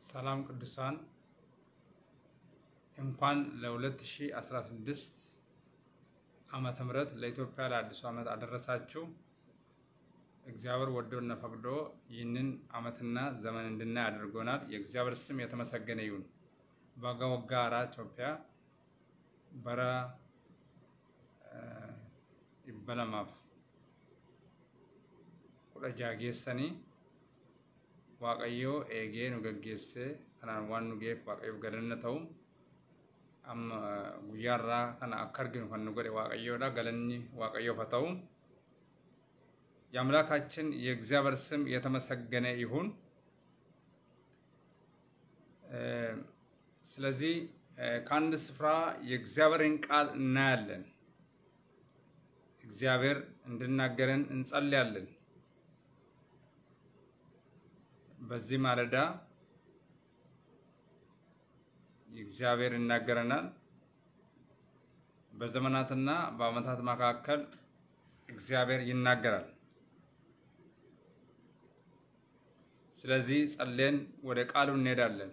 ሰላም ቅዱሳን እንኳን ለ2016 ዓመተ ምህረት ለኢትዮጵያ ለአዲሱ ዓመት አደረሳችሁ። እግዚአብሔር ወዶና ፈቅዶ ይህንን ዓመትና ዘመን እንድናይ አድርጎናል። የእግዚአብሔር ስም የተመሰገነ ይሁን። ባጋ ወጋራ ኢትዮጵያ በራ ይበለማፍ kudha jaageessanii waaqayyoo eegee nu gaggeessee kanaan waan nu geef waaqayyoof galanna ta'u amma guyyaarraa kana akka arginu kan nu godhe waaqayyoodha galanni waaqayyoof haa ta'u የአምላካችን የእግዚአብሔር ስም የተመሰገነ ይሁን። ስለዚህ ከአንድ ስፍራ የእግዚአብሔርን ቃል እናያለን። እግዚአብሔር እንድናገረን እንጸልያለን። በዚህ ማለዳ እግዚአብሔር ይናገረናል። በዘመናትና በዓመታት መካከል እግዚአብሔር ይናገራል። ስለዚህ ጸልየን ወደ ቃሉ እንሄዳለን።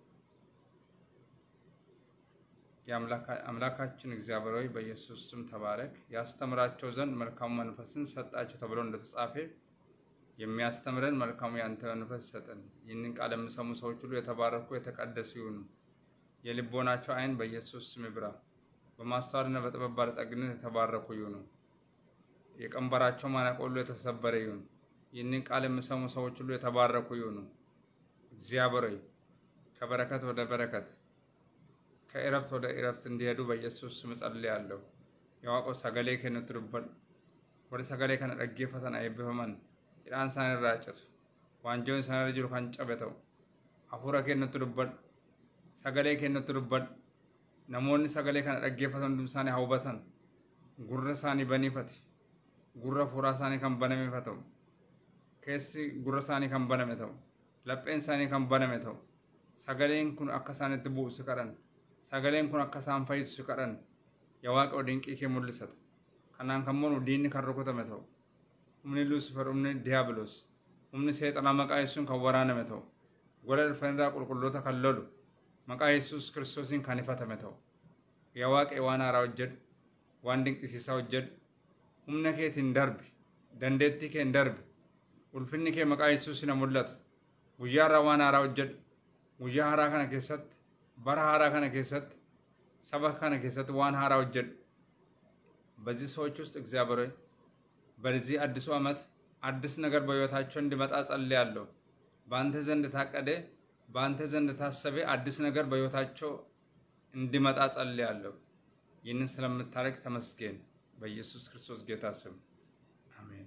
የአምላካችን እግዚአብሔር ሆይ በኢየሱስ ስም ተባረክ። ያስተምራቸው ዘንድ መልካሙ መንፈስን ሰጣቸው ተብሎ እንደተጻፈ የሚያስተምረን መልካሙ ያንተ መንፈስ ይሰጠን። ይህንን ቃል የሚሰሙ ሰዎች ሁሉ የተባረኩ የተቀደሱ ይሁኑ። የልቦናቸው ዓይን በኢየሱስ ስም ይብራ። በማስተዋልና በጥበብ ባለጠግነት የተባረኩ ይሁኑ። የቀንበራቸው ማነቆ ሁሉ የተሰበረ ይሁን። ይህንን ቃል የሚሰሙ ሰዎች ሁሉ የተባረኩ ይሁኑ። እግዚአብሔር ሆይ ከበረከት ወደ በረከት ከእረፍት ወደ እረፍት እንዲሄዱ በኢየሱስ ስም ጸልያለሁ። የዋቆ ሰገሌ ከነቱ ዱበል ወደ ሰገሌ ከነ dhaggeeffatan eebbifaman hidhaan isaan irraa citu waanjoon isaan irra jiru kan cabe ta'u hafuura kennutti dubbadhu sagalee kennutti dubbadhu namoonni sagalee kana dhaggeeffatan hundi isaanii hawwatan gurra isaanii baniifate gurra fuuraa isaanii kan banameef ta'u keessi gurra isaanii kan baname ta'u lapheen isaanii kan baname ta'u sagaleen kun akka isaanitti bu'u kadhan sagaleen kun akka isaan fayyisu kadhan yaa waaqa dinqii kee mul'isata kanaan kan monu diinni kan rukutame ta'u humni luusifer humni diyaabiloos humni seexanaa maqaa yesuun kan waraaname ta'u gola dhufaniirraa qulqulloota kan lolu maqaa yesuus kiristoosiin kan ifatame ta'u yaa waaqee waan haaraa hojjedhu waan dinqisiisaa hojjedhu humna keetiin darbi dandeettii kee hin darbi ulfinni kee maqaa yesuusin haa mul'atu guyyaarraa waan haaraa hojjedhu guyyaa haaraa kana keessatti bara haaraa kana keessatti saba kana keessatti waan haaraa hojjedhu በዚህ ሰዎች ውስጥ እግዚአብሔር ሆይ በዚህ አዲሱ ዓመት አዲስ ነገር በሕይወታቸው እንዲመጣ ጸልያለሁ። በአንተ ዘንድ ታቀደ፣ በአንተ ዘንድ ታሰበ አዲስ ነገር በሕይወታቸው እንዲመጣ ጸልያለሁ። ይህንን ስለምታደርግ ተመስገን። በኢየሱስ ክርስቶስ ጌታ ስም አሜን።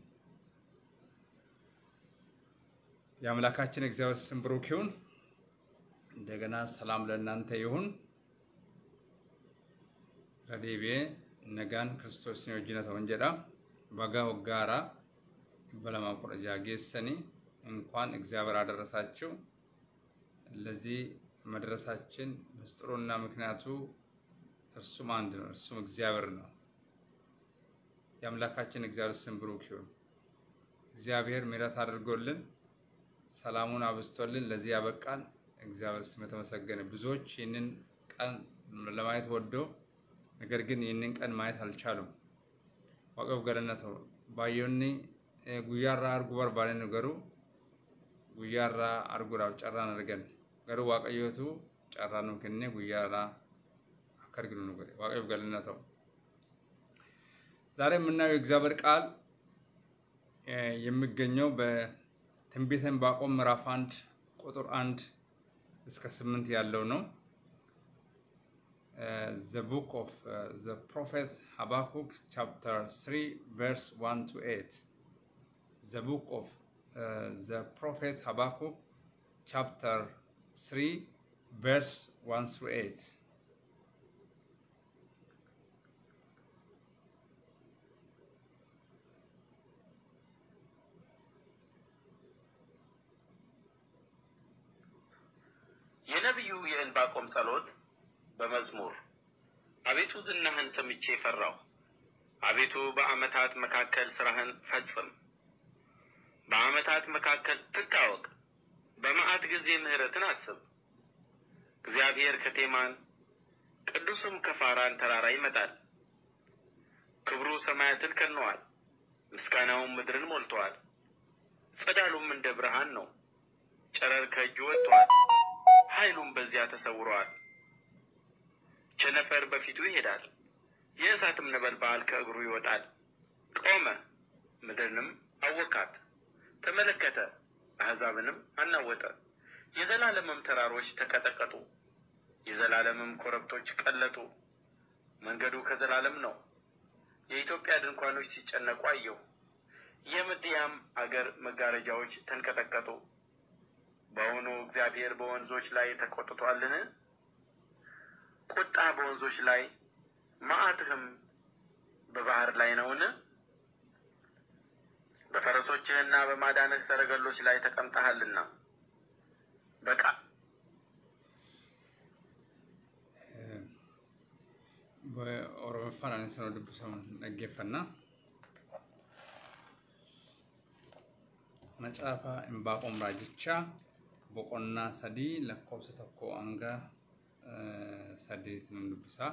የአምላካችን እግዚአብሔር ስም ብሩክ ይሁን። እንደገና ሰላም ለእናንተ ይሁን። ረዴቤ ነጋን ክርስቶስን wajjin ta'uun jedha baga waggaara dhibba lamaaf kudha jaha geessanii እንኳን እግዚአብሔር አደረሳችሁ። ለዚህ መድረሳችን ምስጢሩና ምክንያቱ እርሱም አንድ ነው፣ እርሱም እግዚአብሔር ነው። የአምላካችን እግዚአብሔር ስም ብሩክ ይሁን። እግዚአብሔር ምሕረት አድርጎልን ሰላሙን አብዝቶልን ለዚህ ያበቃን እግዚአብሔር ስም የተመሰገነ። ብዙዎች ይህንን ቀን ለማየት ወዶ ነገር ግን ይህንን ቀን ማየት አልቻሉም። ዋቀፍ ገለነተው ባዮኒ ጉያራ አርጉ በርባኔ ገሩ ጉያራ አርጉራፍ ጨራን አርገን ገሩ ዋቀዮቱ ጨራ ነው ከነ ጉያራ አከርግኑ ነው ገሩ ዋቀፍ ገለነተው ዛሬ የምናየው የእግዚአብሔር ቃል የሚገኘው በትንቢተ ዕንባቆም ምዕራፍ አንድ ቁጥር አንድ እስከ ስምንት ያለው ነው። Uh, the book of uh, the prophet Habakkuk, chapter 3, verse 1 to 8. The book of uh, the prophet Habakkuk, chapter 3, verse 1 through 8. የነቢዩ የዕንባቆም ጸሎት በመዝሙር አቤቱ ዝናህን ሰምቼ ፈራሁ። አቤቱ በዓመታት መካከል ስራህን ፈጽም። በዓመታት መካከል ትታወቅ። በመዓት ጊዜ ምሕረትን አስብ። እግዚአብሔር ከቴማን ቅዱስም ከፋራን ተራራ ይመጣል። ክብሩ ሰማያትን ከነዋል፣ ምስጋናውም ምድርን ሞልተዋል። ጸዳሉም እንደ ብርሃን ነው። ጨረር ከእጁ ወጥተዋል፣ ኃይሉም በዚያ ተሰውረዋል። ቸነፈር በፊቱ ይሄዳል፣ የእሳትም ነበልባል ከእግሩ ይወጣል። ቆመ፣ ምድርንም አወካት፣ ተመለከተ፣ አሕዛብንም አናወጠ። የዘላለምም ተራሮች ተቀጠቀጡ፣ የዘላለምም ኮረብቶች ቀለጡ። መንገዱ ከዘላለም ነው። የኢትዮጵያ ድንኳኖች ሲጨነቁ አየሁ። የምድያም አገር መጋረጃዎች ተንቀጠቀጡ። በውኑ እግዚአብሔር በወንዞች ላይ ተቆጥቷልን? ቁጣ በወንዞች ላይ መዓትህም በባህር ላይ ነውን? በፈረሶችህና በማዳንህ ሰረገሎች ላይ ተቀምጠሃልና በቃ Oromoffaan ani sana dubbisaman dhaggeeffannaa. Macaafa Imbaaqoom Raajichaa boqonnaa sadii lakkoofsa tokko hanga saddeetiin dubbisaa.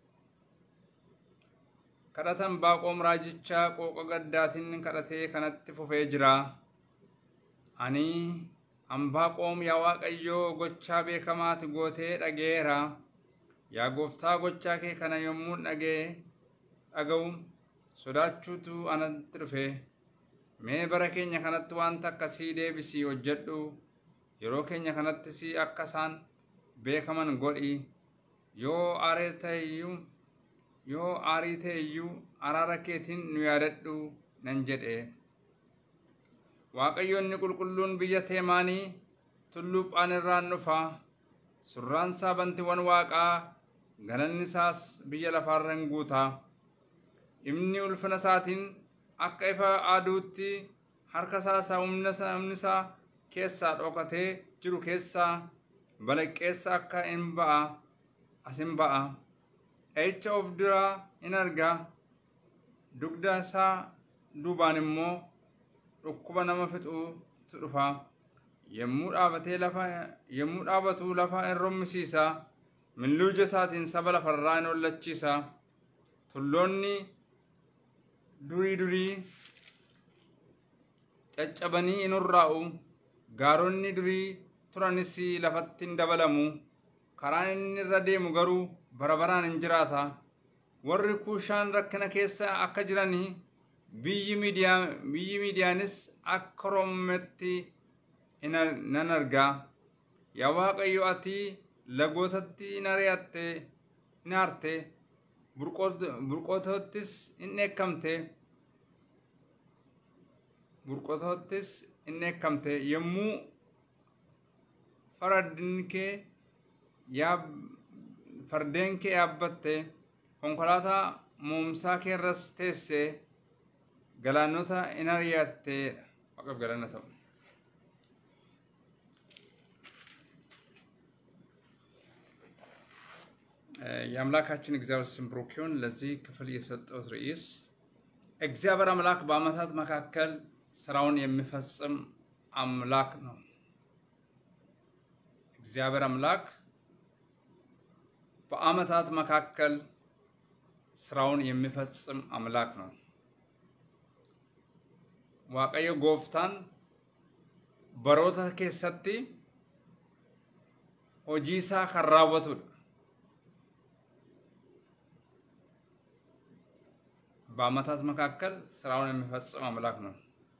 Kadhata Imbaaqoom Raajichaa qooqa gaddaatiin kadhatee kanatti fufee jira. Ani Imbaaqoom yaa Waaqayyoo gochaa beekamaati gootee dhageera. Yaa gooftaa gochaa kee kana yommuu dhagee dhaga'u sodaachuutu anatti dhufe. Mee bara keenya kanatti wanta akkasii deebisii hojjedhu yeroo keenya kanattis akka isaan beekaman godhi yoo aarii ta'eyyuu yoo aarii ta'eyyuu araara keetiin nu yaadadhu nan jedhe. Waaqayyoonni qulqulluun biyya teemaanii tulluu phaan irraan dhufa. Surraan isaa bantiiwwan waaqaa galanni isaas biyya lafaarran guuta. Inni ulfina isaatiin akka ifa aduutti harka isaa humna isaa keessaa dhokatee jiru keessaa balaqqeessa akka hin ba'a as hin ba'a. Dha'icha of duraa in arga. Dugda isaa duubaan immoo dhukkuba nama fixuutu dhufa. Yommuu dhaabatee lafa yommuu dhaabatu lafa in rommisiisa. Milluu ija isaatiin saba lafarraa in hollachiisa. Tulloonni durii durii caccabanii in hurraa'u. Gaaronni durii turanis lafatti in dabalamu. Karaan inni irra deemu garuu bara baraan in jiraata. Warri kuushaan rakkina keessa akka jiranii biyyi miidiyaanis akka rommetti nan argaa. Yaa Waaqayyo ati lagootatti in ari'atte in aarte burqootottis in dheekkamte burqootottis in dheekkamte yommuu fardeen kee fardeen kee yaabbatte konkolaataa moomsaa keerras teesse galaanota in ari'atte waaqaf galanna ta'u. የአምላካችን እግዚአብሔር ስም ብሩክ ይሁን። ለዚህ ክፍል የሰጠሁት ርዕስ እግዚአብሔር አምላክ በዓመታት መካከል ስራውን የሚፈጽም አምላክ ነው። እግዚአብሔር አምላክ በዓመታት መካከል ስራውን የሚፈጽም አምላክ ነው። ዋቀዮ ጎፍታን በሮታ ኬሰቲ ሆጂሳ ከራወቱudha በዓመታት መካከል ስራውን የሚፈጽም አምላክ ነው።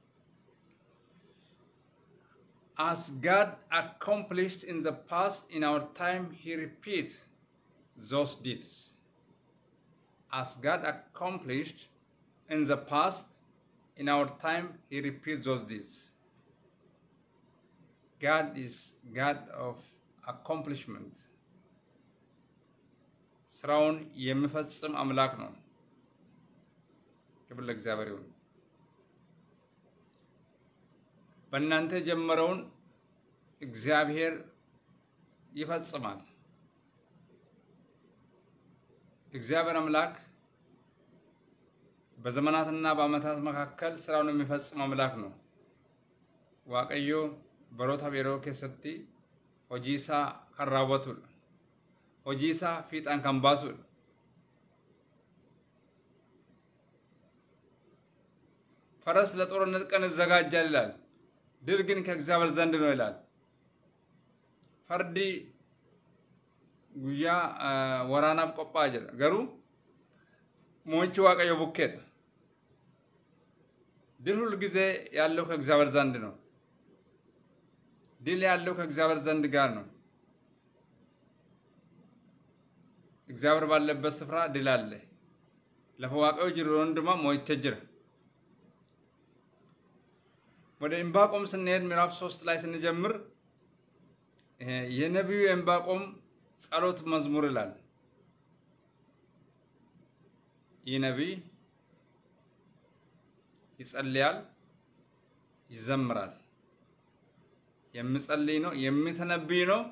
As God accomplished in the past in our time, He repeats those deeds. As God accomplished in the past in our time, He repeats those deeds. God is God of accomplishment. ስራውን የሚፈጽም አምላክ ነው። ክብር ለእግዚአብሔር ይሁን። በእናንተ የጀመረውን እግዚአብሔር ይፈጽማል። እግዚአብሔር አምላክ በዘመናትና በዓመታት መካከል ስራውን የሚፈጽም አምላክ ነው። ዋቀዮ በሮታ ቤሮ ኬሰቲ ሆጂሳ ከራወቱ hojii isaa fiixaan kan baasudha. ፈረስ ለጦርነት ቀን ይዘጋጃል ይላል፣ ድል ግን ከእግዚአብሔር ዘንድ ነው ይላል። ፈርዲ ጉያ ወራናፍ ቆጳ ጅራ ገሩ ሞንቺ ዋቀዮ ቡኬድ ድል ሁል ጊዜ ያለው ከእግዚአብሔር ዘንድ ነው። ድል ያለው ከእግዚአብሔር ዘንድ ጋር ነው። እግዚአብሔር ባለበት ስፍራ ድል አለ። ለፈዋቀዮ ጅሩ ወንድማ ሞይቼ ጅራ ወደ ዕንባቆም ስንሄድ ምዕራፍ ሶስት ላይ ስንጀምር የነቢዩ የዕንባቆም ጸሎት መዝሙር ይላል። ይህ ነቢይ ይጸልያል፣ ይዘምራል። የሚጸልይ ነው፣ የሚተነብይ ነው፣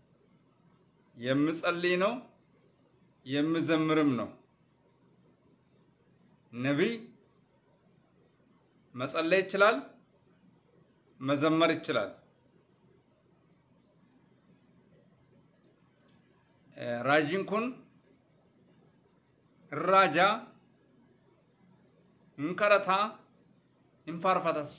የሚጸልይ ነው፣ የሚዘምርም ነው። ነቢይ መጸለይ ይችላል፣ መዘመር ይችላል። raajiin kun raajaa hin kadhataa hin faarfatas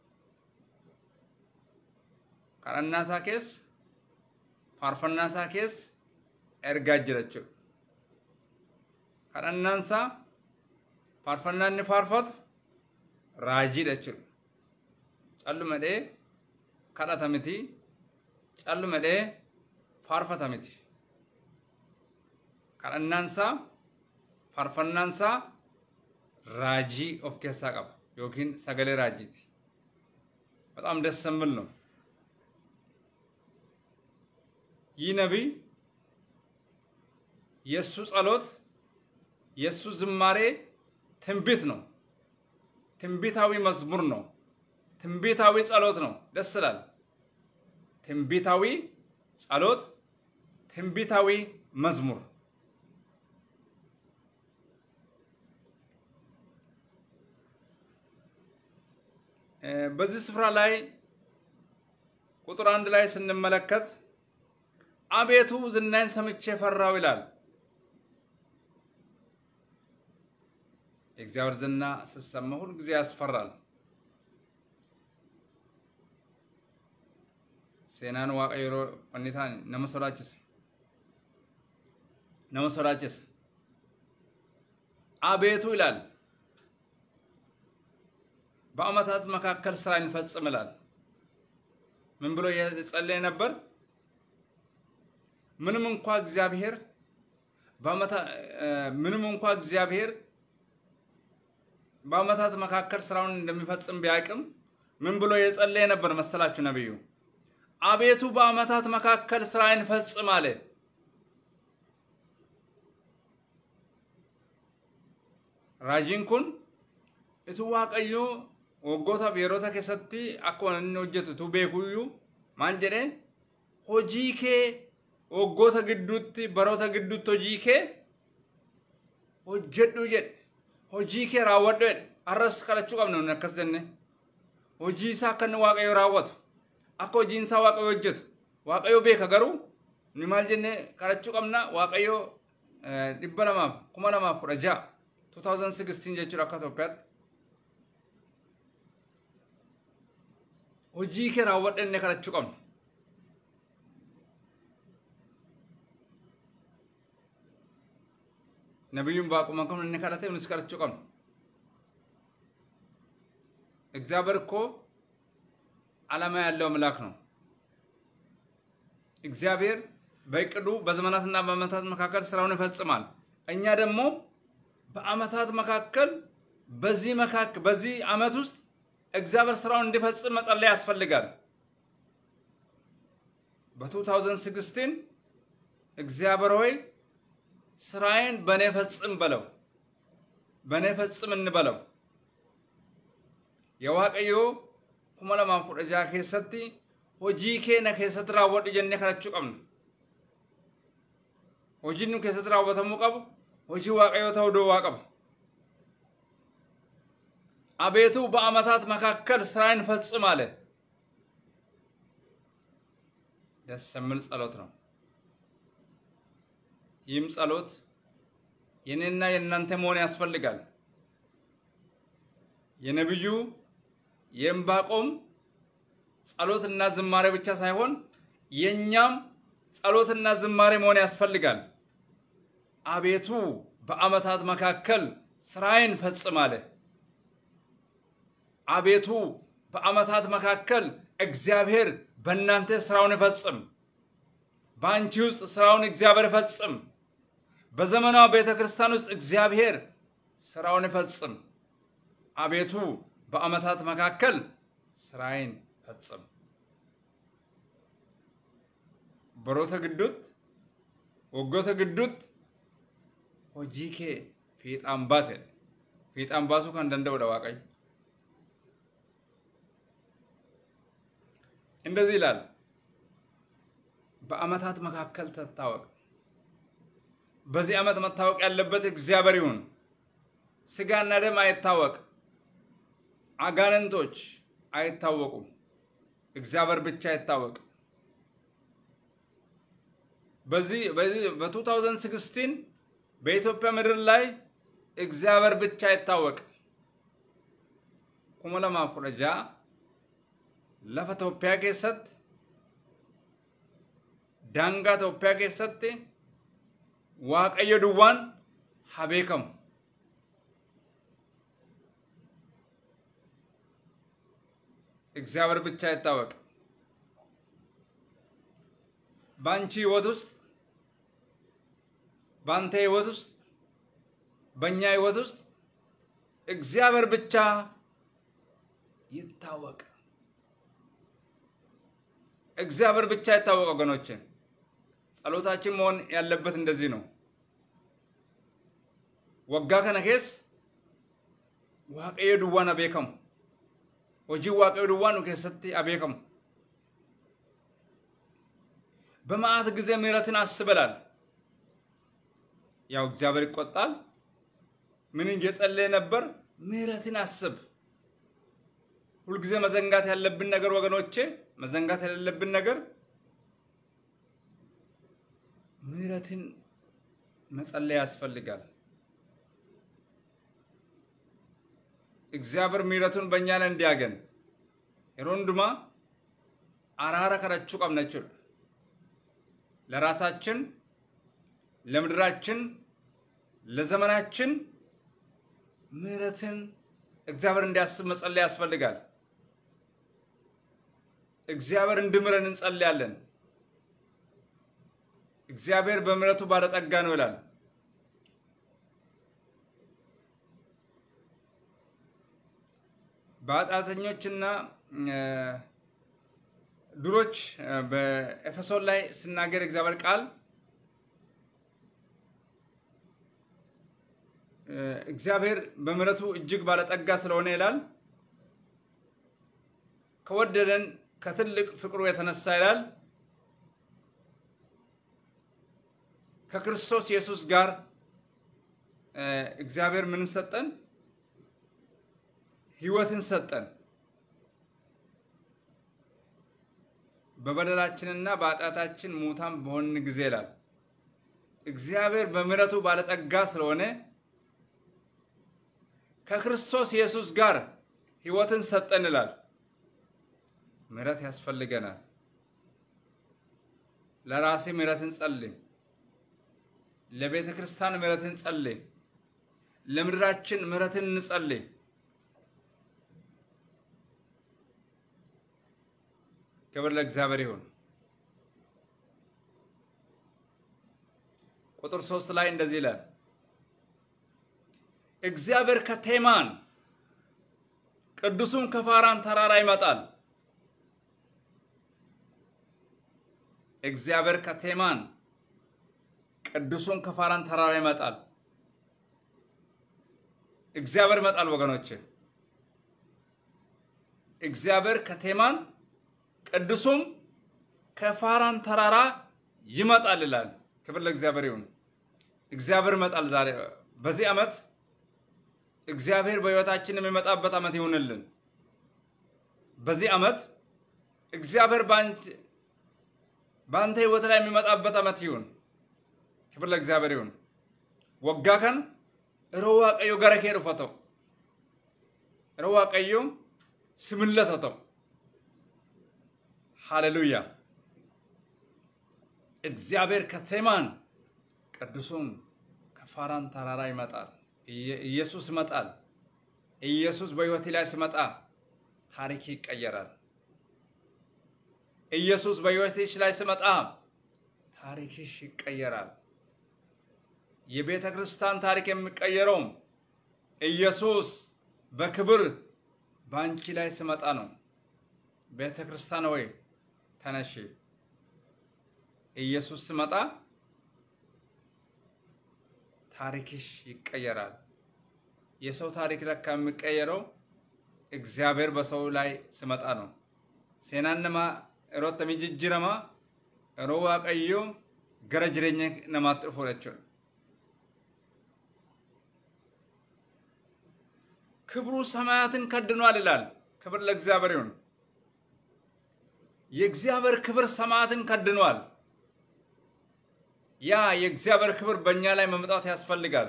kadhannaa isaa keessa faarfannaa isaa keessa ergaa jira jechuudha. Kadhannaan isaa faarfannaa inni faarfatu raajiidha jechuudha. Calluma dhee kadhata miti, calluma dhee faarfata miti. kadhannaansaa faarfannaansaa raajii of keessaa qaba yookiin sagalee raajiiti. በጣም ደስ የሚል ነው። ይህ ነቢይ የእሱ ጸሎት የእሱ ዝማሬ ትንቢት ነው። ትንቢታዊ መዝሙር ነው። ትንቢታዊ ጸሎት ነው። ደስ ይላል። ትንቢታዊ ጸሎት፣ ትንቢታዊ መዝሙር በዚህ ስፍራ ላይ ቁጥር አንድ ላይ ስንመለከት አቤቱ ዝናይን ሰምቼ ፈራው ይላል። የእግዚአብሔር ዝና ስትሰማ ሁል ጊዜ ያስፈራል። ሴናን waaqayyo wanni ta'an nama sodaachisa. nama sodaachisa. አቤቱ ይላል በዓመታት መካከል ስራ እንፈጽም ይላል። ምን ብሎ የጸለየ ነበር? ምንም እንኳ እግዚአብሔር ምንም እንኳ እግዚአብሔር በዓመታት መካከል ስራውን እንደሚፈጽም ቢያቅም ምን ብሎ የጸለየ ነበር መሰላችሁ ነብዩ? አቤቱ በዓመታት መካከል ስራዬን ፈጽም አለ። ራጂን ኩን እቱ waaqayyo waggootaaf yeroota keessatti akkuma inni hojjetu tu beekuyyuu maal jedhe hojii kee waggoota gidduutti baroota gidduutti hojii kee hojjedhu jedhe hojii kee raawwadhu jedhe har'as kadhachuu qabna nun akkas jenne hojii isaa akka inni waaqayyo raawwatu akka hojiin isaa waaqayyo hojjetu waaqayyo beeka garuu ni maal jenne kadhachuu qabna waaqayyo dhibba lamaaf kuma lamaaf kudha ja'a 2016 jechuudha akka Itoophiyaatti hojii kee raawwadhu jennee kadhachuu qabna. ነቢዩም በአቁመ ከም እነ kadhate nunis kadhachuu qabna. እግዚአብሔር እኮ ዓላማ ያለው አምላክ ነው። እግዚአብሔር በእቅዱ በዘመናትና በዓመታት መካከል ስራውን ይፈጽማል። እኛ ደግሞ በዓመታት መካከል በዚህ መካከል በዚህ ዓመት ውስጥ እግዚአብሔር ስራውን እንዲፈጽም መጸለይ ያስፈልጋል። በ2016 እግዚአብሔር ሆይ ስራዬን በእኔ ፈጽም በለው፣ በእኔ ፈጽም እንበለው። የዋቀዮ kuma lamaaf kudha jaha keessatti hojii keenya keessatti raawwadhu jennee kadhachuu qabna. Hojiin nu keessatti raawwatamuu qabu hojii waaqayyoo ta'uu dowwaa qaba. አቤቱ በዓመታት መካከል ስራዬን ፈጽም አለ። ደስ የሚል ጸሎት ነው። ይህም ጸሎት የኔና የእናንተ መሆን ያስፈልጋል። የነቢዩ የዕንባቆም ጸሎትና ዝማሬ ብቻ ሳይሆን የእኛም ጸሎትና ዝማሬ መሆን ያስፈልጋል። አቤቱ በዓመታት መካከል ስራዬን ፈጽም አለ። አቤቱ በዓመታት መካከል እግዚአብሔር በእናንተ ስራውን ይፈጽም። በአንቺ ውስጥ ስራውን እግዚአብሔር ይፈጽም። በዘመኗ ቤተ ክርስቲያን ውስጥ እግዚአብሔር ስራውን ይፈጽም። አቤቱ በዓመታት መካከል ስራዬን ፈጽም። በሮተ ግዱት ወጎተ ግዱት ሆጂኬ ፊixaan baase fiixaan baasuu kan danda'udha waaqayyo እንደዚህ ይላል በዓመታት መካከል ተታወቅ በዚህ ዓመት መታወቅ ያለበት እግዚአብሔር ይሁን ስጋና ደም አይታወቅ አጋንንቶች አይታወቁም እግዚአብሔር ብቻ አይታወቅ በዚህ በ2016 በኢትዮጵያ ምድር ላይ እግዚአብሔር ብቻ ይታወቅ። kuma lamaaf kudha ja'a lafa Itoophiyaa keessatti daangaa Itoophiyaa keessatti Waaqayyo duwwaan haa beekamu. እግዚአብሔር ብቻ ይታወቅ። በአንቺ ህይወት ውስጥ በአንተ ህይወት ውስጥ በእኛ ህይወት ውስጥ እግዚአብሔር ብቻ ይታወቅ። እግዚአብሔር ብቻ ይታወቅ። ወገኖች ጸሎታችን መሆን ያለበት እንደዚህ ነው። ወጋ ከነ ኬስ ዋቀዮ ዱዋን አቤከሙ ሆጂ ዋቀዮ ዱዋን ኬሰቲ አቤከሙ በመዓት ጊዜ ምሕረትን አስበላል። ያው እግዚአብሔር ይቆጣል። ምን እየጸለየ ነበር? ምሕረትን አስብ። ሁልጊዜ መዘንጋት ያለብን ነገር ወገኖቼ፣ መዘንጋት የሌለብን ነገር ምሕረትን መጸለይ ያስፈልጋል። እግዚአብሔር ምሕረቱን በእኛ ላይ እንዲያገን የሮንዱማ አራራ ከረቹ ቀምነችል ለራሳችን ለምድራችን ለዘመናችን ምሕረትን እግዚአብሔር እንዲያስብ መጸለይ ያስፈልጋል። እግዚአብሔር እንድምረን እንጸልያለን። እግዚአብሔር በምሕረቱ ባለጠጋ ነው ይላል። በኃጢአተኞችና ዱሮች በኤፌሶን ላይ ስናገር እግዚአብሔር ቃል እግዚአብሔር በምሕረቱ እጅግ ባለጠጋ ስለሆነ ይላል ከወደደን ከትልቅ ፍቅሩ የተነሳ ይላል ከክርስቶስ ኢየሱስ ጋር እግዚአብሔር ምን ሰጠን? ሕይወትን ሰጠን። በበደላችንና በኃጢአታችን ሙታን በሆን ጊዜ ይላል እግዚአብሔር በምሕረቱ ባለጠጋ ስለሆነ ከክርስቶስ ኢየሱስ ጋር ሕይወትን ሰጠን ይላል። ምሕረት ያስፈልገናል። ለራሴ ምሕረትን ጸልይ፣ ለቤተ ክርስቲያን ምሕረትን ጸልይ፣ ለምድራችን ምሕረትን እንጸልይ። ክብር ለእግዚአብሔር ይሁን። ቁጥር ሶስት ላይ እንደዚህ ይላል እግዚአብሔር ከቴማን ቅዱሱም ከፋራን ተራራ ይመጣል። እግዚአብሔር ከቴማን ቅዱሱም ከፋራን ተራራ ይመጣል። እግዚአብሔር ይመጣል ወገኖች። እግዚአብሔር ከቴማን ቅዱሱም ከፋራን ተራራ ይመጣል ይላል። ክብር ለእግዚአብሔር ይሁን። እግዚአብሔር ይመጣል ዛሬ በዚህ ዓመት እግዚአብሔር በሕይወታችን የሚመጣበት ዓመት ይሁንልን። በዚህ ዓመት እግዚአብሔር በአንተ ሕይወት ላይ የሚመጣበት ዓመት ይሁን። ክብር ለእግዚአብሔር ይሁን። ወጋ ከን እሮ ዋቀዮ ገረ ኬ ዱፈተው እሮ ዋቀዮ ስምለተተው ሃሌሉያ እግዚአብሔር ከቴማን ቅዱሱን ከፋራን ተራራ ይመጣል። ኢየሱስ ይመጣል። ኢየሱስ በሕይወቴ ላይ ሲመጣ ታሪክ ይቀየራል። ኢየሱስ በሕይወትሽ ላይ ሲመጣ ታሪክሽ ይቀየራል። የቤተ ክርስቲያን ታሪክ የሚቀየረው ኢየሱስ በክብር በአንቺ ላይ ሲመጣ ነው። ቤተ ክርስቲያን ወይ ተነሺ። ኢየሱስ ሲመጣ ታሪክሽ ይቀየራል። የሰው ታሪክ ለካ የሚቀየረው እግዚአብሔር በሰው ላይ ሲመጣ ነው። ሴናን ነማ እሮት ተሚጅጅረማ እሮ ዋቀዮ ገረ ጅሬኛ ነማት ፎለችው ክብሩ ሰማያትን ከድኗል ይላል። ክብር ለእግዚአብሔር ይሁን። የእግዚአብሔር ክብር ሰማያትን ከድኗል። ያ የእግዚአብሔር ክብር በእኛ ላይ መምጣት ያስፈልጋል።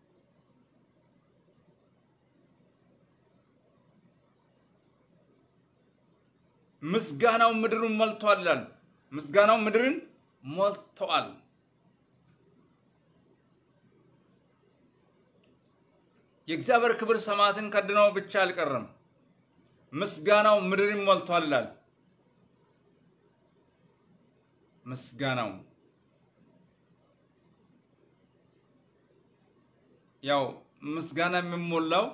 ምስጋናው ምድሩን ሞልቷል ይላል። ምስጋናው ምድርን ሞልተዋል። የእግዚአብሔር ክብር ሰማያትን ከድነው ብቻ አልቀረም፣ ምስጋናው ምድርን ሞልቷል ይላል። ምስጋናው ያው ምስጋና የሚሞላው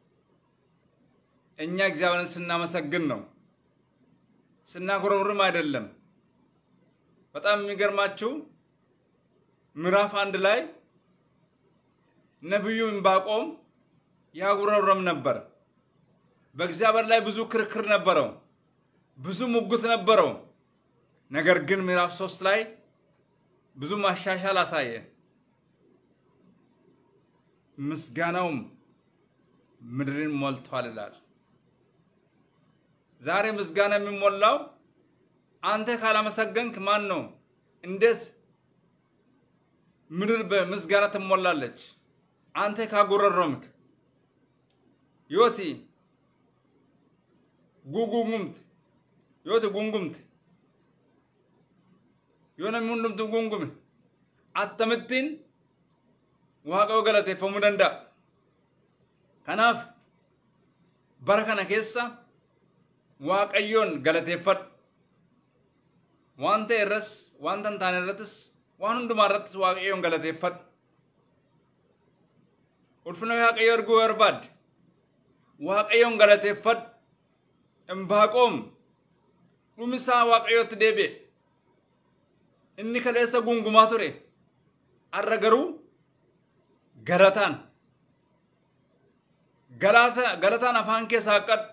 እኛ እግዚአብሔርን ስናመሰግን ነው፣ ስናጉረምርም አይደለም። በጣም የሚገርማችሁ ምዕራፍ አንድ ላይ ነቢዩ ዕንባቆም ያጉረምረም ነበር። በእግዚአብሔር ላይ ብዙ ክርክር ነበረው፣ ብዙ ሙግት ነበረው። ነገር ግን ምዕራፍ ሶስት ላይ ብዙ ማሻሻል አሳየ። ምስጋናውም ምድርን ሞልቷል ይላል። ዛሬ ምስጋና የሚሞላው አንተ ካላመሰገንክ ማን ነው? እንዴት ምድር በምስጋና ትሞላለች? አንተ ካጉረረምክ ዮቲ ጉጉጉምት ዮቲ ጉንጉምት yoona hundumtu gungume attamittiin waaqayyo galateeffamuu danda'a. Kanaaf bara kana keessa waaqayyoon galateeffadhu. Waan ta'e irras wanta hin taane irrattis waan hundumaa irrattis waaqayyoon galateeffadhu. Ulfina waaqayyo arguu barbaadde waaqayyoon galateeffadhu. Imbaaqoom dhumisaa waaqayyootti deebi'e. inni kaleessa gungumaa ture har'a garuu galataan galataan afaan keessaa haqqadhu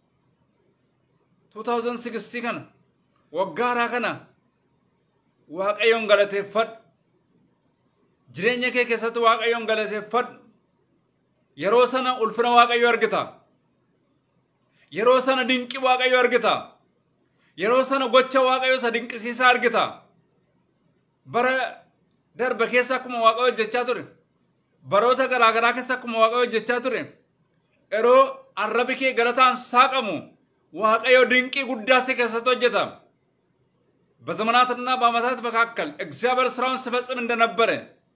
2016 kana waggaa haaraa kana waaqayyoon galateeffadhu jireenya kee keessatti waaqayyoon galateeffadhu yeroo sana ulfina waaqayyo argita yeroo sana dinqi waaqayyo argita yeroo sana gocha waaqayyo isa dinqisiisaa argita bara darbe keessa akkuma waaqayyo hojjechaa ture baroota garaagaraa keessa akkuma waaqayyo hojjechaa ture yeroo arrabi kee galataan saaqamu waaqayyo dinqii guddaa si keessatti hojjeta በዘመናትና በዓመታት መካከል እግዚአብሔር ስራውን ሲፈጽም እንደነበረ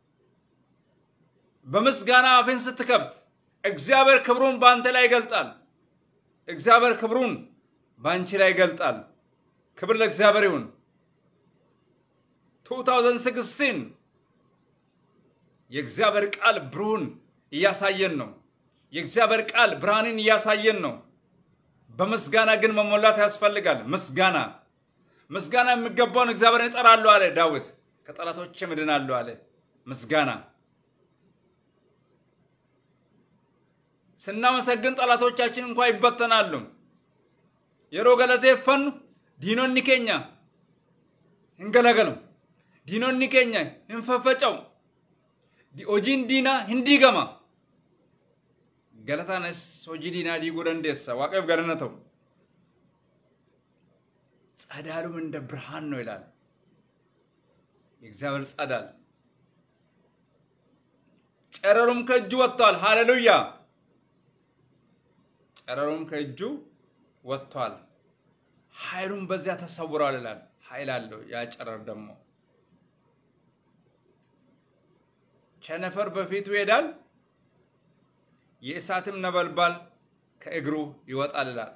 በምስጋና አፍን ስትከፍት እግዚአብሔር ክብሩን በአንተ ላይ ይገልጣል። እግዚአብሔር ክብሩን በአንቺ ላይ ይገልጣል። ክብር ለእግዚአብሔር ይሁን። 2016 የእግዚአብሔር ቃል ብሩህን እያሳየን ነው። የእግዚአብሔር ቃል ብርሃንን እያሳየን ነው። በምስጋና ግን መሞላት ያስፈልጋል። ምስጋና ምስጋና የሚገባውን እግዚአብሔርን እጠራለሁ አለ ዳዊት። ከጠላቶች እድናለሁ አለ። ምስጋና ስናመሰግን ጠላቶቻችን እንኳ ይበተናሉ። የሮ ገለቴፈኑ ዲኖኒ ኬኛ hingalagalu diinonni keenya hin faffaca'u hojiin diinaa hin diigama galataanis hojii diinaa diiguu dandeessa waaqayoof galana ta'u ጸዳሉም እንደ ብርሃን ነው ይላል የእግዚአብሔር ጸዳል ጨረሩም ከእጁ ወጥቷል። ሃሌሉያ! ጨረሩም ከእጁ ወጥቷል። ኃይሉም በዚያ ተሰውሯል ይላል። ኃይል አለው ያ ጨረር ደግሞ ቸነፈር በፊቱ ይሄዳል፣ የእሳትም ነበልባል ከእግሩ ይወጣል ይላል።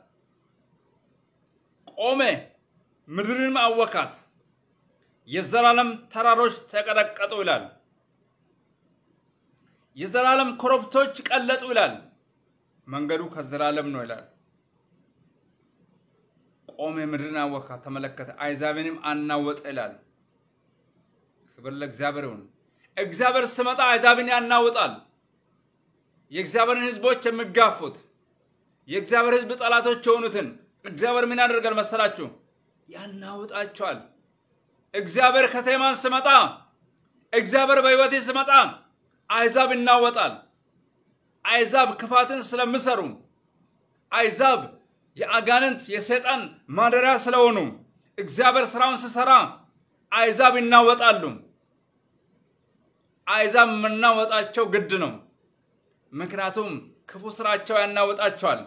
ቆመ፣ ምድርንም አወካት፣ የዘላለም ተራሮች ተቀጠቀጡ ይላል። የዘላለም ኮረብቶች ቀለጡ ይላል። መንገዱ ከዘላለም ነው ይላል። ቆመ፣ ምድርን አወካት፣ ተመለከተ፣ አይዛብንም አናወጠ ይላል። ክብር ለእግዚአብሔር ይሁን። እግዚአብሔር ስመጣ አሕዛብን ያናውጣል። የእግዚአብሔርን ሕዝቦች የሚጋፉት የእግዚአብሔር ሕዝብ ጠላቶች የሆኑትን እግዚአብሔር ምን ያደርጋል መሰላችሁ? ያናውጣቸዋል። እግዚአብሔር ከቴማን ስመጣ፣ እግዚአብሔር በሕይወቴ ስመጣ አሕዛብ ይናወጣል። አሕዛብ ክፋትን ስለሚሰሩ፣ አሕዛብ የአጋንንት የሰይጣን ማደሪያ ስለሆኑ እግዚአብሔር ስራውን ስሰራ አሕዛብ ይናወጣሉ። አሕዛብ የምናወጣቸው ግድ ነው። ምክንያቱም ክፉ ስራቸው ያናወጣቸዋል።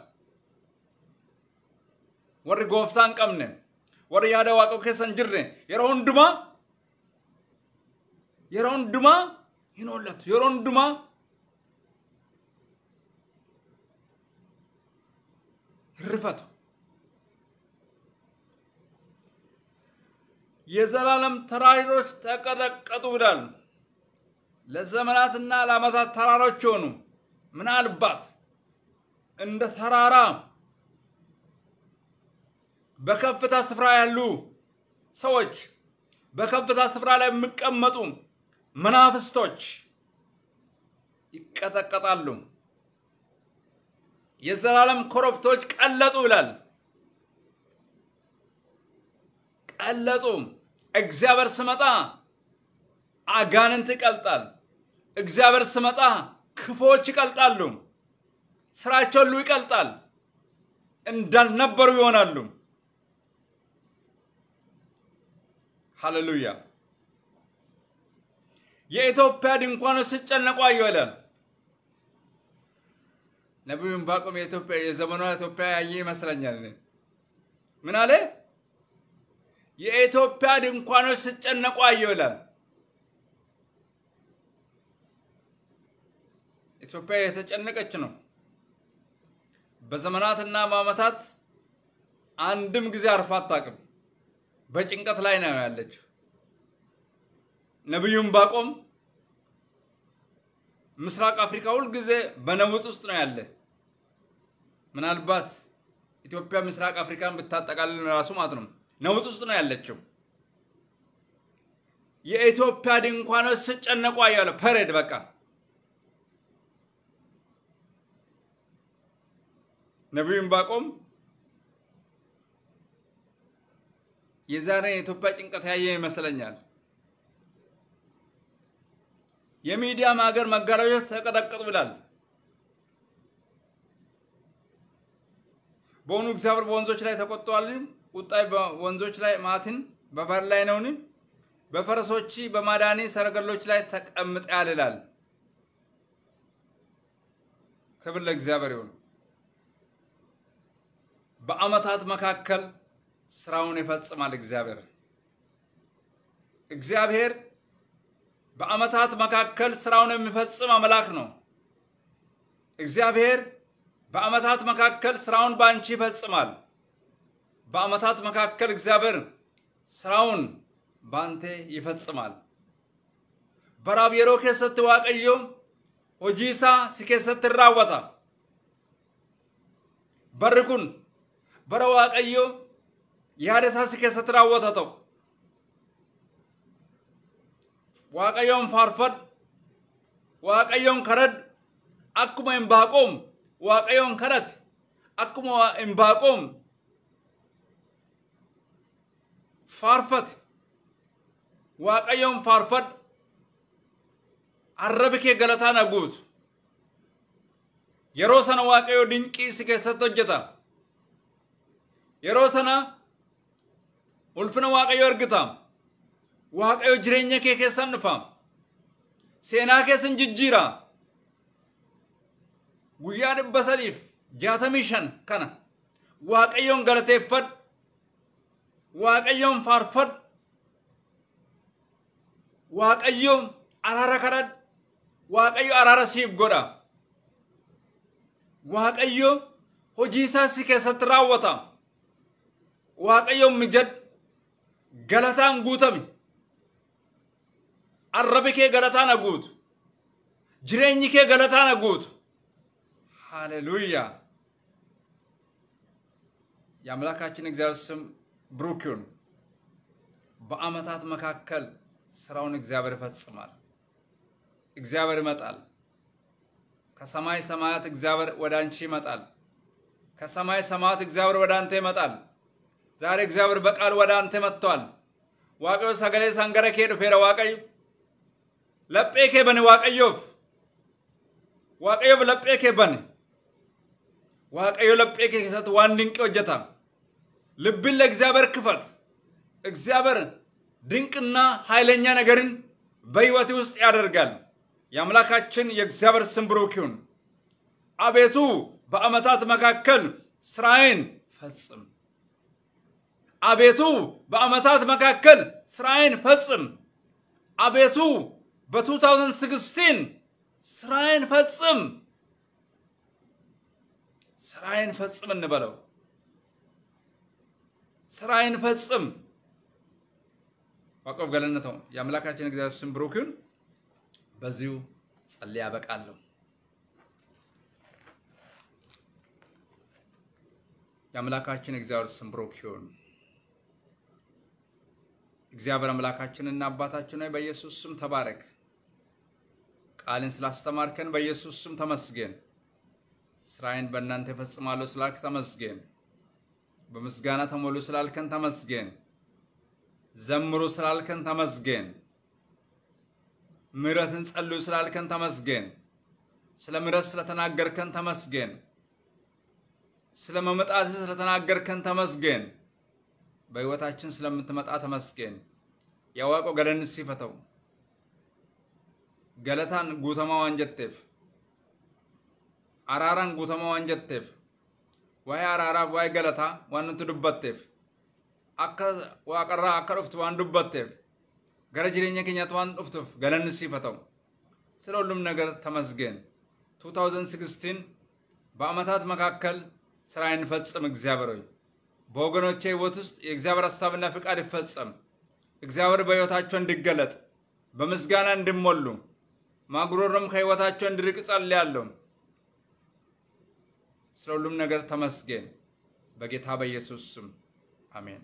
ወሪ ጎፍታን ቀምነ ወሪ ያደ ዋቀው ኬሰን ጅርነ የሮ ሁንዱማ የሮ ሁንዱማ ሂኖለቱ የሮ ሁንዱማ ርፈቱ የዘላለም ተራሮች ተቀጠቀጡ ይላል። ለዘመናትና ለዓመታት ተራሮች የሆኑ ምናልባት እንደ ተራራ በከፍታ ስፍራ ያሉ ሰዎች በከፍታ ስፍራ ላይ የሚቀመጡ መናፍስቶች ይቀጠቀጣሉ። የዘላለም ኮረብቶች ቀለጡ ይላል። ቀለጡ። እግዚአብሔር ስመጣ አጋንንት ይቀልጣል። እግዚአብሔር ስመጣ ክፎች ይቀልጣሉ። ስራቸው ሁሉ ይቀልጣል። እንዳልነበሩ ይሆናሉ። ሃሌሉያ። የኢትዮጵያ ድንኳኖች ሲጨነቁ አየሁ ይላል ነቢዩ ዕንባቆም። የኢትዮጵያ የዘመኗ ኢትዮጵያ ያየ ይመስለኛል። ምን አለ? የኢትዮጵያ ድንኳኖች ሲጨነቁ አየሁ ይላል። ኢትዮጵያ የተጨነቀች ነው። በዘመናትና በዓመታት አንድም ጊዜ አርፋ አታውቅም። በጭንቀት ላይ ነው ያለችው። ነቢዩ ዕንባቆም ምስራቅ አፍሪካ ሁል ጊዜ በነውጥ ውስጥ ነው ያለ። ምናልባት ኢትዮጵያ ምስራቅ አፍሪካን ብታጠቃልል ራሱ ማለት ነው ነውጥ ውስጥ ነው ያለችው። የኢትዮጵያ ድንኳኖች ሲጨነቁ አየሁ። ፐሬድ በቃ ነቢዩ ዕንባቆም የዛሬ የኢትዮጵያ ጭንቀት ያየ ይመስለኛል። የሚዲያም ሀገር መጋረጆች ተቀጠቀጡ ይላል። በሆኑ እግዚአብሔር በወንዞች ላይ ተቆጥቷል። ቁጣይ በወንዞች ላይ ማትን በባህር ላይ ነውን? በፈረሶች በማዳኒ ሰረገሎች ላይ ተቀምጠዋል ይላል። ክብር ለእግዚአብሔር ይሁን። በዓመታት መካከል ስራውን ይፈጽማል። እግዚአብሔር እግዚአብሔር በዓመታት መካከል ስራውን የሚፈጽም አምላክ ነው። እግዚአብሔር በዓመታት መካከል ስራውን በአንቺ ይፈጽማል። በዓመታት መካከል እግዚአብሔር ስራውን በአንተ ይፈጽማል። በራብ የሮ ኬሰት ዋቀዮ ሆጂሳ ሲኬሰት ራወታ በርኩን በረ ዋቀዮ yaada si keessatti raawwata ta'u waaqayyoon faarfadhu waaqayyoon kadhadhu akkuma Inbaaqoom waaqayyoon kadhate akkuma Inbaaqoom faarfate waaqayyoon faarfadhu arrabi kee galataan haguutu yeroo sana waaqayyoo dinqii si keessatti hojjeta yeroo sana ulfina waaqayyo argita waaqayyo jireenya kee keessan dhufa seenaa keessan jijjiira guyyaa dhibba sadiif jaatamii shan kana waaqayyoon galateeffadhu waaqayyoon faarfadhu waaqayyoon araara kadhadhu waaqayyo araara siif godha waaqayyo hojii isaa si keessatti raawwata waaqayyoon mijadhu galataan guutami arrabi kee galataan guutu jireenyi kee galataan guutu ሃሌሉያ የአምላካችን እግዚአብሔር ስም ብሩክ ይሁን። በዓመታት መካከል ስራውን እግዚአብሔር ይፈጽማል። እግዚአብሔር ይመጣል። ከሰማይ ሰማያት እግዚአብሔር ወደ አንቺ ይመጣል። ከሰማይ ሰማያት እግዚአብሔር ወደ አንተ ይመጣል። ዛሬ እግዚአብሔር በቃል ወደ አንተ መጥቷል። ዋቀዮ ሰገሌ ሰንገረ ኬ ዱፌረ ዋቀዩ ለጴ ኬ በነ ዋቀዮፍ ዋቀዮፍ ለጴ ኬ በነ ዋቀዮ ለጴ ኬ keessatti waan dinqii hojjeta ልብን ለእግዚአብሔር ክፈት። እግዚአብሔር ድንቅና ኃይለኛ ነገርን በሕይወት ውስጥ ያደርጋል። የአምላካችን የእግዚአብሔር ስም ብሩክ ይሁን። አቤቱ በዓመታት መካከል ስራዬን ፈጽም። አቤቱ በዓመታት መካከል ስራዬን ፈጽም። አቤቱ በ2016 ስራዬን ፈጽም። ስራዬን ፈጽም እንበለው። ስራዬን ፈጽም። ዋቆብ ገለነተው የአምላካችን እግዚአብሔር ስም ብሩክ ይሁን። በዚሁ ጸልዬ ያበቃለሁ። የአምላካችን እግዚአብሔር ስም ብሩክ ይሁን። እግዚአብሔር አምላካችንና አባታችን ሆይ በኢየሱስ ስም ተባረክ። ቃልን ስላስተማርከን በኢየሱስ ስም ተመስገን። ስራዬን በእናንተ እፈጽማለሁ ስላልክ ተመስገን። በምስጋና ተሞሉ ስላልከን ተመስገን። ዘምሩ ስላልከን ተመስገን። ምሕረትን ጸልዩ ስላልከን ተመስገን። ስለ ምሕረት ስለተናገርከን ተመስገን። ስለ መመጣት ስለተናገርከን ተመስገን። በሕይወታችን ስለምትመጣ ተመስገን። ያዋቆ ገለን ሲፈተው ገለታን ጉተማ ዋንጀቴፍ አራራን ጉተማ ዋንጀቴፍ ዋይ አራራፍ ዋይ ገለታ ዋን nuti dubbatteef akka waaqarraa akka dhuftu waan dubbatteef gara jireenya keenyaatti waan dhuftuuf galanni siif haa ta'u ስለ ሁሉም ነገር ተመስገን 2016 በዓመታት መካከል ስራዬን ፈጽም እግዚአብሔር ሆይ በወገኖቼ ህይወት ውስጥ የእግዚአብሔር ሀሳብና ፍቃድ ይፈጸም እግዚአብሔር በሕይወታቸው እንዲገለጥ በምስጋና እንዲሞሉ ማጉሮሮም ከህይወታቸው እንዲርቅ ጸልያለሁ ስለ ሁሉም ነገር ተመስገን በጌታ በኢየሱስ ስም አሜን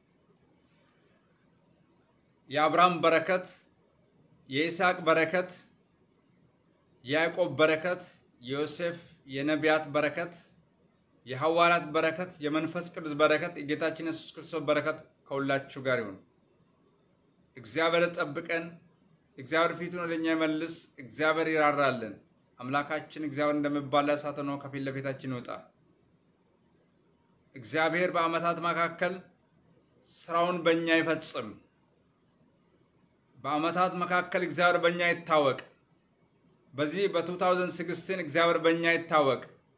የአብርሃም በረከት የይስሐቅ በረከት የያዕቆብ በረከት የዮሴፍ የነቢያት በረከት የሐዋርያት በረከት የመንፈስ ቅዱስ በረከት የጌታችን የሱስ ክርስቶስ በረከት ከሁላችሁ ጋር ይሁን። እግዚአብሔር ጠብቀን፣ እግዚአብሔር ፊቱን ወደኛ ይመልስ፣ እግዚአብሔር ይራራልን። አምላካችን እግዚአብሔር እንደሚባላ እሳት ሆኖ ከፊት ለፊታችን ይውጣ። እግዚአብሔር በዓመታት መካከል ስራውን በእኛ ይፈጽም። በዓመታት መካከል እግዚአብሔር በእኛ ይታወቅ። በዚህ በ2016 እግዚአብሔር በእኛ ይታወቅ።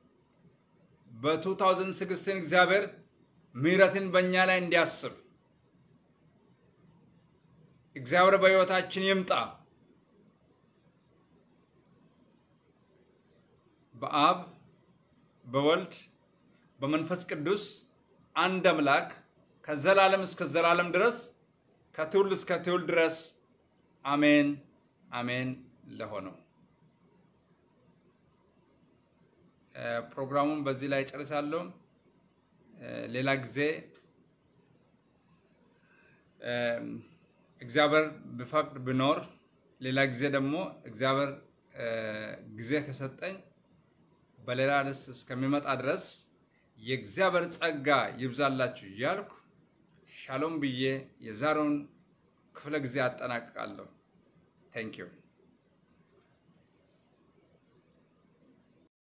በ2016 እግዚአብሔር ምሕረትን በእኛ ላይ እንዲያስብ እግዚአብሔር በሕይወታችን ይምጣ። በአብ በወልድ በመንፈስ ቅዱስ አንድ አምላክ ከዘላለም እስከ ዘላለም ድረስ ከትውልድ እስከ ትውልድ ድረስ አሜን አሜን ለሆነው ፕሮግራሙን በዚህ ላይ ጨርሳለሁ። ሌላ ጊዜ እግዚአብሔር ቢፈቅድ ብኖር ሌላ ጊዜ ደግሞ እግዚአብሔር ጊዜ ከሰጠኝ በሌላ ርዕስ እስከሚመጣ ድረስ የእግዚአብሔር ጸጋ ይብዛላችሁ እያልኩ ሻሎም ብዬ የዛሬውን ክፍለ ጊዜ አጠናቅቃለሁ። ታንኪዩ